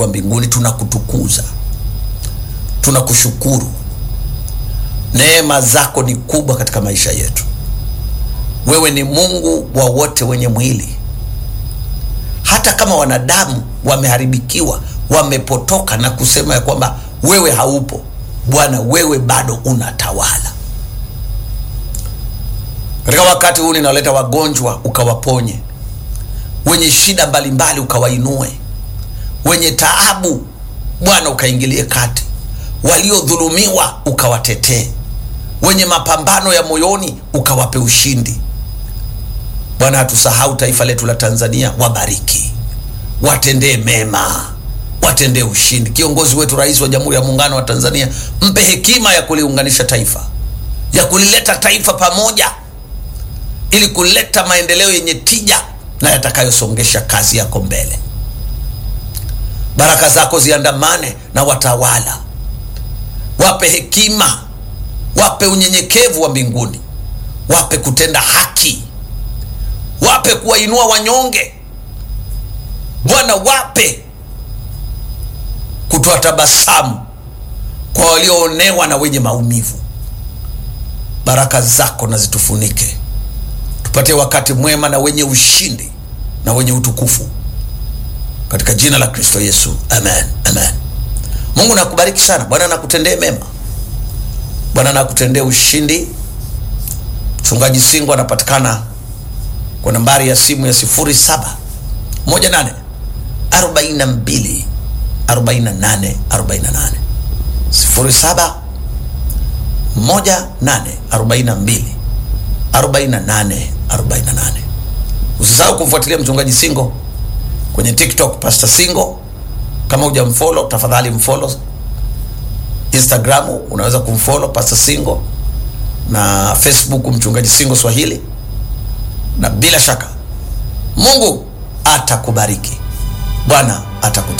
wetu wa mbinguni tunakutukuza tunakushukuru neema zako ni kubwa katika maisha yetu wewe ni mungu wa wote wenye mwili hata kama wanadamu wameharibikiwa wamepotoka na kusema ya kwamba wewe haupo bwana wewe bado unatawala katika wakati huu ninaleta wagonjwa ukawaponye wenye shida mbalimbali ukawainue wenye taabu bwana ukaingilie kati waliodhulumiwa ukawatetee wenye mapambano ya moyoni ukawape ushindi bwana hatusahau taifa letu la tanzania wabariki watendee mema watendee ushindi kiongozi wetu rais wa jamhuri ya muungano wa tanzania mpe hekima ya kuliunganisha taifa ya kulileta taifa pamoja ili kuleta maendeleo yenye tija na yatakayosongesha kazi yako mbele baraka zako ziandamane na watawala wape hekima wape unyenyekevu wa mbinguni wape kutenda haki wape kuwainua wanyonge bwana wape kutoa tabasamu kwa walioonewa na wenye maumivu baraka zako na zitufunike tupatie wakati mwema na wenye ushindi na wenye utukufu katika jina la kristo yesu amen amen mungu nakubariki sana bwana nakutendee mema bwana nakutendee ushindi mchungaji singo anapatikana kwa nambari ya simu ya 07 18 42 48 48 07 18 42 48 48 usisahau kumfuatilia mchungaji singo kwenye tiktok pastor singo kama hujamfolo tafadhali mfolo instagram unaweza kumfolo pastor singo na facebook mchungaji singo swahili na bila shaka mungu atakubariki bwana atakuta